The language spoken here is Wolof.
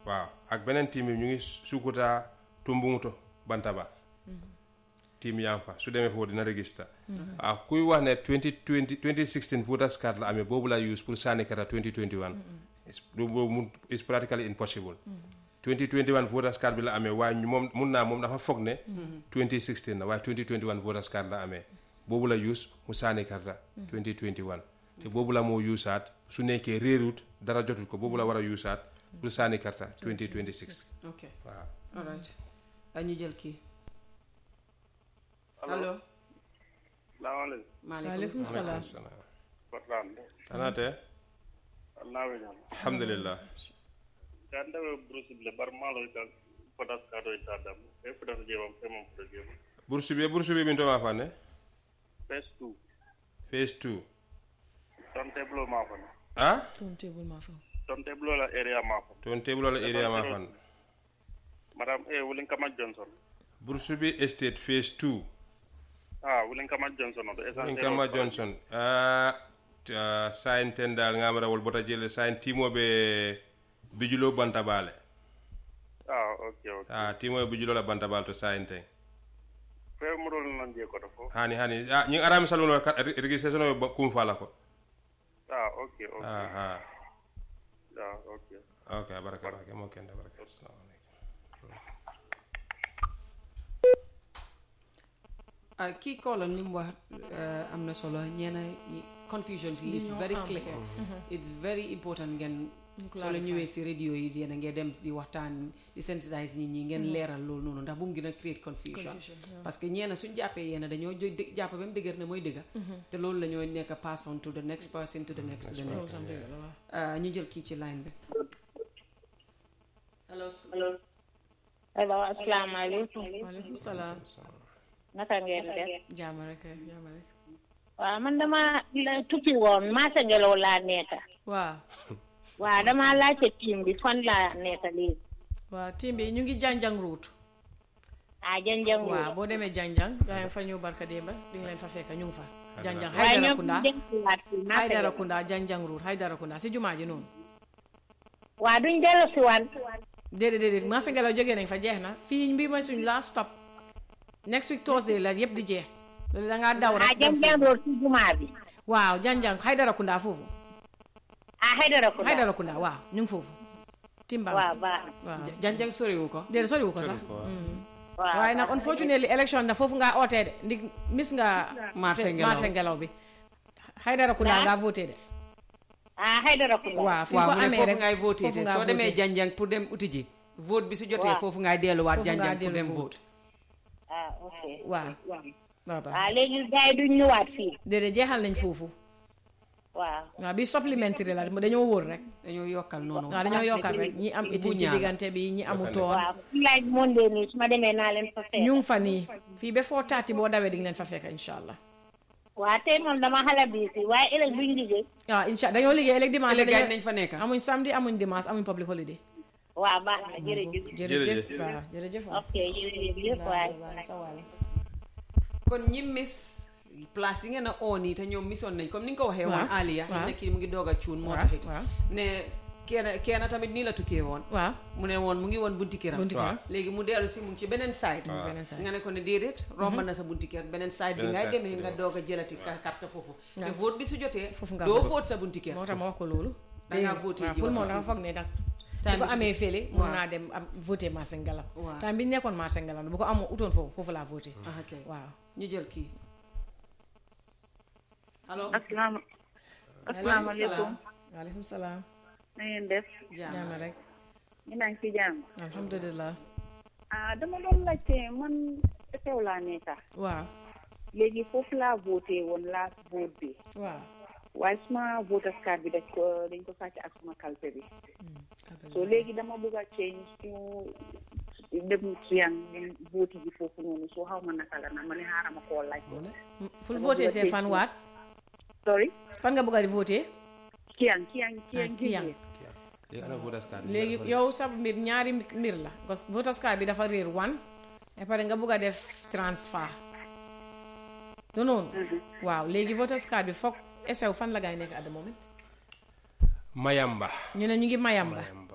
waaw ak beneen team bi ñu ngi Sukuta Tumbunguto Bantaba team yaa ngi fa su demee foofu dina register waaw kuy wax ne 2020 2016 voters card la amee boobu la use pour sànni kata 2021 is boobu mun is practically impossible 2021 voters card bi la amee waaye ñu moom mun naa moom dafa foog ne 2016 la waaye 2021 voters card la amee boobu la use mu sànni karta 2021 te boobu la moo usaat su nekkee réerut dara jotul ko boobu la war a usaat pour sànni karta 2026 ok waaw all right ah, ñu jël kii allo salaamaaleykum maaleykum waaleykum salaam salaam Portland anaate nawe ñam alhamdulillah kan dawe bruce ble bar malo ka potas ka do tadam e potas jewam e mom potas jewam bourse bi bourse bi min to ma fanne phase 2 phase 2 ton teblo ma fa ah ton table ma fa ton teblo la area ma fa toon table la area ma fan madam e wulin kama johnson bourse bi estate phase 2 ah wulin kama johnson do essentiel min kama johnson ah uh, sayin ten dal ngamarawol bota jele sayin timoɓe bijulo bantabale ah ok ok ah timoɓe bijulo la bantabale to sayin ten fe mudol non je ko to fo hani hani ah ñing arami saluno registration o kum fala ko ah ok ok ah ah ah ok ok baraka baraka mo kende baraka assalamu alaikum ah kii koolam li mu wax eh, am na solo ñeena yi- confusions yi it's ñoo very am. clear it's very important ngeen soo la ñëwee si radio yi yéen a ngeen dem di waxtaan di sensitise nit ñi ngeen leeral loolu noonu ndax bu mu gën a create confusion Confusion, yeah. parce que ñeena suñ jàppee yéen dañoo jo dë- jàpp ba mu dëgër ne mooy dëgga te loolu la ñoo nekk pass on to the next person to the next to the loolu next tam dëgg la waaw ah ñu jël kii ci line bi allo allo asalaamaaleykum waaleykum salaam naka ngeen def jaama rek jaama rek waaw man dama la tukki woon maasa ngelaw laa nekka waaw waaw dama laajte tiim bi fan laa nekka léegi waaw team bi ñu ngi janjang route ah janjangu waaw boo demee janjang gaa ngi fa ñëw barka démba di nga leen fa fekk ñu ngi fa janjang waaye Haydara ñoom Kunda ñu dellusiwaat fii maasa Haydara ngelaw Kunda janjang route Haydara Kunda si jumaa ji noonu waaw duñ dellusiwaat déedéet déedéet marché ngelaw jógee nañ fa jeex na fii mbii mooy suñ last stop next week Thursday la yëpp di jeex loolu da ngaa daw ah rek dem janjang foofu. road si jumaa bi waaw janjang Haydara Kunda foofu ah Haydara Kunda Haydara Kunda waaw ñu ngi foofu timbang waaw baax na waaw janjang soriwu ko déedéet soriwu ko sax waaw waaye nag unfortunately election na foofu ngaa ootee de ndig mis nga Marché fe- ngelaw. marché ngelaw bi Haydara Kunda ngaa voté de ah Haydara Kunda waaw fi waaw ko mu ne amee foofu rek ngay voté foofu te ngaa soo demee voté. janjang pour dem uti ji vote bi su jotee Waaw. foofu ngay delluwaat Foofu ngaa janjang pour dellu dem vote. vote ah ok waaw waaw baax ah léegi gars yi duñ ñëwaat fii déedéet jeexal nañ foofu waaw waaw bi supplémentaire la dañoo wóor rek dañoo yokkal noonu waaw dañoo yokkal rek ñi am iti ci ñaar. diggante bi ñi amutoon waaw fu laaj monde nii su ma demee naa leen fa fekk ñu ngi fa nii fii ba foo taati boo dawee di nga leen fa fekk incha allah waaw tey moom dama xala biisi waaye ëllëg duñ liggéey waaw incha dañoo liggéey ëllëg dimanche ëllëg gars yi dañoo- nañ fa nekk amuñ samedi amuñ dimanche amuñ public holiday waaw baax na jërëjëf jërëjëf waaw jërëjëf waaw ok jërëjëf waay sa waay kon ñi miss place yi ngeen a oo nii te ñoom misoon nañ comme ni nga ko waxee woon Waaw, Aliya waaw. xëy na kii mu ngi doog a cuun moo Waaw, taxit waaw. ne kenn kenn tamit nii la tukkee woon waaw mu ne woon mu ngi woon bunti këram bunti këram. léegi mu dellu si mu ngi ci beneen side beneen side. nga ne ko ne déedéet romb na sa bunti kër beneen side bi Beneen ngay side, demee nga waaw. doog a jëlati ka- carte foofu te Waaw. vote bi su jotee Foofu nga doo vote. vote sa bunti kër moo tax ma wax ko loolu Da ngaa voté waaw ji pour waxtu moom dafa fii. foog ne nag Time su ko bi su- amee fële mun waaw. naa dem am voté marché ngelaw Waaw. time bi ñu nekkoon marché ngelaw bu ko amoo utoon foofu foofu laa voté ah ok waaw ñu jël kii allo asalaam asalaamaaleykum waaleykum salaam na ngeen def jaam ñaan rek ñu naan ci jàmm alhamdulilah ah dama doon laajte man teew laa nekka waaw léegi foofu laa voté woon last vote bi waaw waaye suma voters card bi dañ ko dañ ko sàcc ak suma kalpe bi so léegi dama bëgg a change su dem suyang dem vote ji foofu noonu soo xaw ma naka la na ma ne xaaral ma koo laaj ful voté see fan waat sorry fan nga bëgg a di voté kiyang kiyang kiyang Ah, Kiyang. léegi ana voters card léegi yow sa mbir ñaari mbir la parce que voters card bi dafa réer wan et pare nga bëgg a def transfert du noonu waaw léegi voters card bi foog esew fan la gaay nekk at the moment Mayamba ñu ne ñu ngi Mayamba Mayamba